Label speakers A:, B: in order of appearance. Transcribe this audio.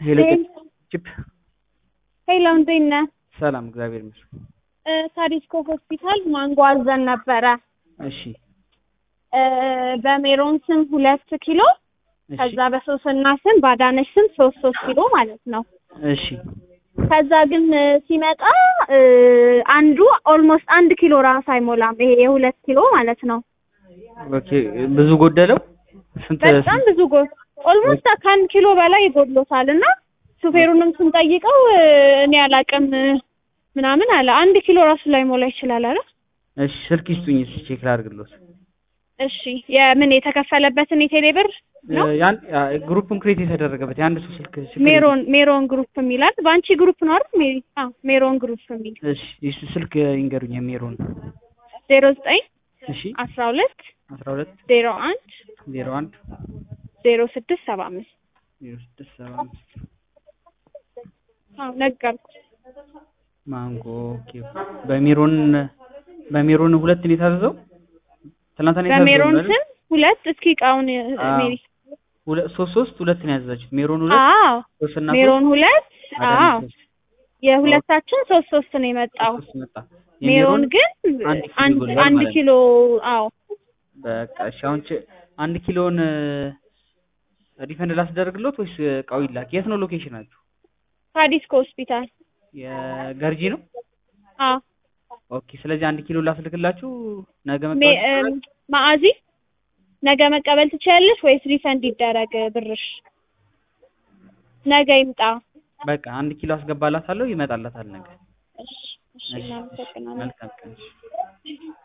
A: ሄሎ ጭፕ
B: ሄሎ እንዴት ነህ?
A: ሰላም እግዚአብሔር ይመስገን።
B: እ ሳዲስኮ ሆስፒታል ማንጎ አዘን ነበረ
A: እሺ
B: እ በሜሮን ስም ሁለት ኪሎ
A: እሺ
B: ከዛ በሶስና ስም ባዳነች ስም ሶስት ሶስት ኪሎ ማለት ነው።
A: እሺ
B: ከዛ ግን እ ሲመጣ እ አንዱ ኦልሞስት አንድ ኪሎ ራስ አይሞላም። ይሄ የሁለት ኪሎ ማለት ነው።
A: ኦኬ ብዙ ጎደለው ስንት
B: በጣም ብዙ ጎ ኦልሞስት ከአንድ ኪሎ በላይ ይጎድሎታል እና ሹፌሩንም ስንጠይቀው እ እኔ አላቅም እ ምናምን አለ። አንድ ኪሎ ራሱ ላይ ሞላ ይችላል አለ።
A: እሺ ስልክ ይስጡኝ እስኪ ቼክ ላድርግልዎት።
B: እሺ የምን የተከፈለበትን የቴሌ ብር ነው?
A: እ ያን ያ ግሩፕን ክሬት የተደረገበት የአንድ ሰው ስልክ ችግር
B: ሜሮን ሜሮን ግሩፕ የሚላል በአንቺ ግሩፕ ነው አይደል? ሜሪ አዎ ሜሮን ግሩፕ የሚል
A: እሺ የሱ ስልክ ይንገሩኝ የሜሮን
B: ዜሮ ዘጠኝ
A: እሺ
B: አስራ ሁለት
A: አስራ ሁለት
B: ዜሮ አንድ
A: ዜሮ አንድ
B: ዜሮ ስድስት ሰባ አምስት
A: ዜሮ ስድስት ሰባ አምስት
B: አዎ ነገርኩ።
A: ማንጎ ኦኬ በሜሮን በሜሮን ሁለት ነው የታዘዘው ትናንትና ነው የታዘዘው
B: በሜሮን
A: አይደል?
B: ስም ሁለት እስኪ እቃውን እ
A: አዎ።
B: ሜሪ
A: ሁለት ሶስት ሶስት ሁለት ነው ያዘዛችሁት ሜሮን ሁለት
B: አዎ
A: ሶስት እና
B: ሜሮን ሁለት
A: ሶስት
B: አዎ
A: አዳነች ሶስት
B: የሁለታችን ሶስት ሶስት ነው የመጣው።
A: ሶስት መጣ
B: ሜሮን
A: የሜሮን
B: ግን
A: አንድ ኪሎ
B: አንድ
A: ይጎድላል
B: አንድ
A: ማለት ነው።
B: ኪሎ አዎ
A: በቃ እሺ አሁን ች- አንድ ኪሎን ሪፈንድ ላስደርግሎት ወይስ እቃው ይላክ? የት ነው ሎኬሽናችሁ?
B: ሳዲስኮ ሆስፒታል
A: የገርጂ ነው?
B: አዎ
A: ኦኬ ስለዚህ አንድ ኪሎ ላስልክላችሁ ነገ
B: ሜ
A: መቀበል
B: እም፣ ማአዚ ነገ መቀበል ትችያለሽ ወይስ ሪፈንድ ይደረግ ብርሽ? ነገ ይምጣ።
A: በቃ አንድ ኪሎ አስገባላታለሁ ይመጣላታል ነገ።
B: እሺ እሺ
A: እሺ፣ እሺ፣
B: እናመሰግናለን።
A: መልካም ቀን። እሺ።